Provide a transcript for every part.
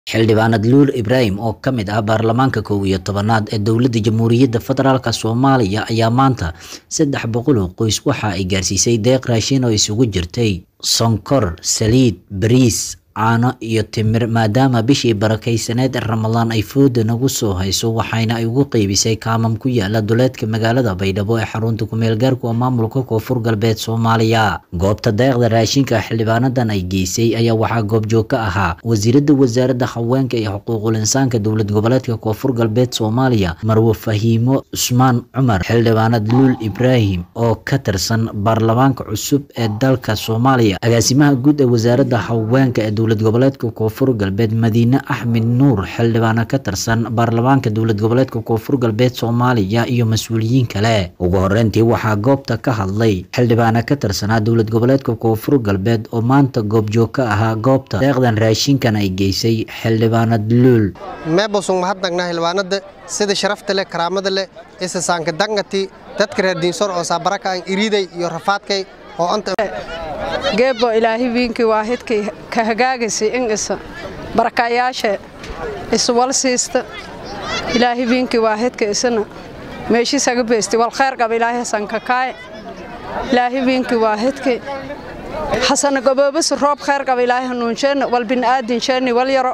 xildhibaanad luul ibraahim oo ka mid ah baarlamaanka kow iyo tobanaad ee dowladda jamhuuriyadda federaalk soomaaliya ayaa maanta saddex boqol oo qoys waxa ay gaarsiisay deeq raashin oo isugu jirtay sonkor saliid bariis caano iyo timir maadaama bishii barakaysaneed ee ramadaan ay fooda nagu soo hayso waxayna ay ugu qeybisay kaamam ku yaala duleedka magaalada baydhabo ee xarunta kumeel gaarku oo maamulka koonfur galbeed soomaaliya goobta deeqda raashinka xildhibaanadan ay geysay ayaa waxaa goobjoog ka ahaa wasiirada wasaaradda haweenka iyo xuquuqul insaanka dowlad goboleedka koonfur galbeed soomaaliya marwe fahiimo cusmaan cumar xildhibaanad luul ibraahim oo ka tirsan baarlamaanka cusub ee dalka soomaaliya agaasimaha guud ee wasaaradda haweenka ee dowlad goboleedka koonfur galbeed madiine axmed nuur xildhibaano ka tirsan baarlamaanka dowlad goboleedka koonfur galbeed soomaaliya iyo mas-uuliyiin kale ugu horeyntii waxaa goobta ka hadlay xildhibaano ka tirsanaa dowlad goboleedka koonfur galbeed oo maanta goobjoog ka ahaa goobta deeqdan raashinkan ay geysay xildhibaanad luul meebosung mahadnagnaa xildhibaanada sida sharafta leh karaamada leh isasaanka dangati dadka reer diinsor oo saabaraka aan iriiday iyo rafaadkay oo anta geebbo ilaahi wiinkii waa hidkii ka hagaagaysa in isa barakayaasha iswal siista ilaahi wiinkii waa hidka isana meeshiisaga beesti wal khayr qaba ilaahi hasan kakaaye ilaahi wiinkii waa hidkii xasana goboobas roob khayr qaba ilaahi hanuunsheenna wal bini'aadinsheenni wal yaro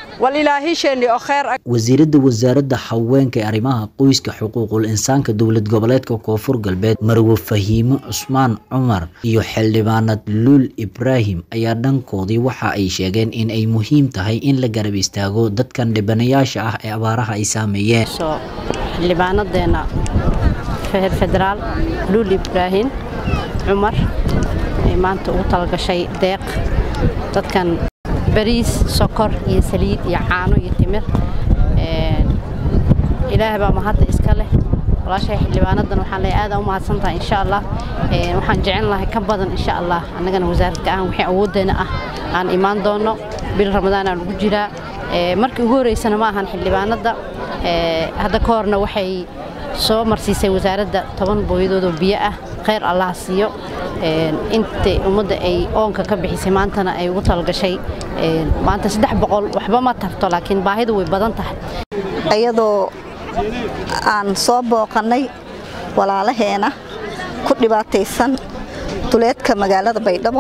wasiirada wasaaradda haweenka ee arrimaha qoyska xuquuqul insaanka dowlad goboleedka koonfur galbeed marwe fahiimo cusmaan cumar iyo xildhibaanad luul ibraahim ayaa dhankoodii waxa ay sheegeen in ay muhiim tahay in la garab istaago dadkan dhibanayaasha ah ee abaaraha ay saameeyeen xildhibaanadeena reer federaal luul ibraahim cumar ay maanta ugu talagashay deeq dadkan bariis sokor iyo saliid iyo caano iyo timir ilaahay baa mahadda iska leh walaashay xildhibaanadan waxaan leeyahay aad u mahadsan tahay insha allah waxaan jecel lahay ka badan insha allah annagana wasaaradka ahaan wixii awooddeena ah aan imaan doono bil ramadaan aan ugu jiraa markii ugu horreysana ma ahan xildhibaanadda hadda ka horna waxay soo marsiisay wasaaradda toban booyadood oo biyo ah khayr allah siiyo inta ummadda ay oonka ka bixisay maantana ay ugu talagashay maanta saddex boqol waxba ma tarto laakiin baahidu way badan tahay iyadoo aan soo booqannay walaalaheena ku dhibaataysan duleedka magaalada baydhabo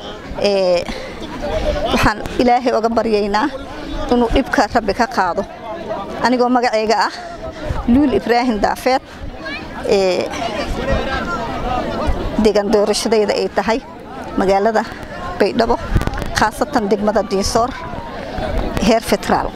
waxaan ilaahay oga baryaynaa inuu dhibka rabbi ka qaado anigoo magacayga ah luul ibraahim daafeed deegaan doorashadayda ay tahay magaalada baydhabo khaasatan degmada diinsoor heer federaal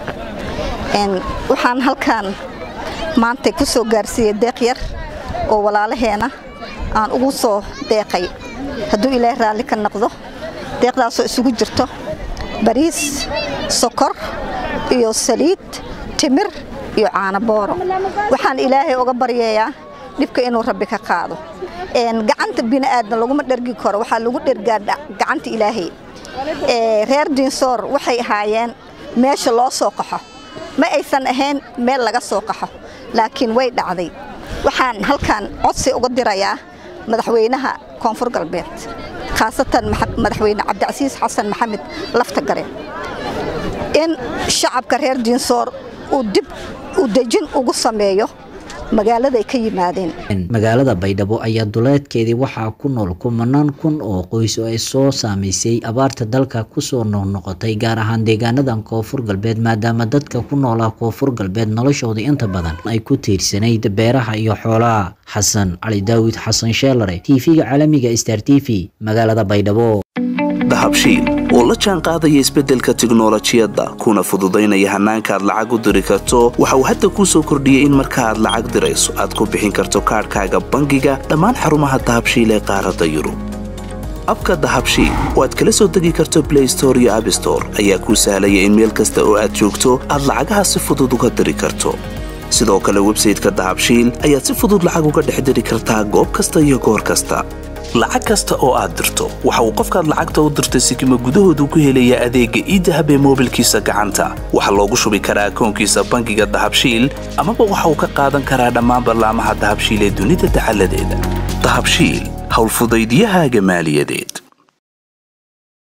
waxaan halkaan maanta ku soo gaarsiiyey deeq yar oo walaalaheena aan ugu soo deeqay hadduu ilaahay raalli ka noqdo deeqdaasoo isugu jirto bariis sokor iyo saliid timir iyo caano booro waxaan ilaahay uga baryayaa dhibka inuu rabbi ka qaado gacanta bini'aadna laguma dhergi karo waxaa lagu dhergaa gacanta ilaahay reer diinsoor waxay ahaayeen meesha loo soo qaxo ma aysan ahayn meel laga soo qaxo laakiin way dhacday waxaan halkan codsi uga dirayaa madaxweynaha koonfur galbeed khaasatan madaxweyne cabdicasiis xasan maxamed lafta gare in shacabka reer diinsoor uu dib u dejin ugu sameeyo magaaladay ka yimaadeen magaalada baydhabo ayaa duleedkeedii waxaa ku nool kumanaan kun oo qoys oo ay soo saamaysay abaarta dalka kusoo noqnoqotay gaar ahaan deegaanadan koonfur galbeed maadaama dadka ku noolaa koonfur galbeed noloshooda inta badan ay ku tiirsanayd beeraha iyo xoolaha xasan cali daawid xasan sheelare tv-ga caalamiga star t v magaalada baydhabo dahabshiil oo la jaan qaadaya isbeddelka tiknolojiyadda kuna fududaynaya hannaanka aad lacag u diri karto waxa uu hadda kuu soo kordhiyey in marka aad lacag dirayso aad ku bixin karto kaadhkaaga bangiga dhammaan xarumaha dahabshiil ee qaaradda yurub abka dahabshiil oo aad kala soo degi karto blay store iyo abstore ayaa kuu sahlaya in meel kasta oo aad joogto aad lacagaha si fudud uga diri karto sidoo kale websayteka dahabshiil ayaad si fudud lacag uga dhex diri kartaa goob kasta iyo goor kasta lacag kasta oo aad dirto waxa uu qofkaad lacagta u dirtay sikima gudahoodu ku helayaa adeegga iidahab ee moobilkiisa gacanta waxaa loogu shubi karaa akoonkiisa bangiga dahabshiil amaba waxa uu ka qaadan karaa dhammaan ballaamaha dahabshiil ee dunida dacaladeeda dahabshiil howlfudaydyahaaga maaliyadeed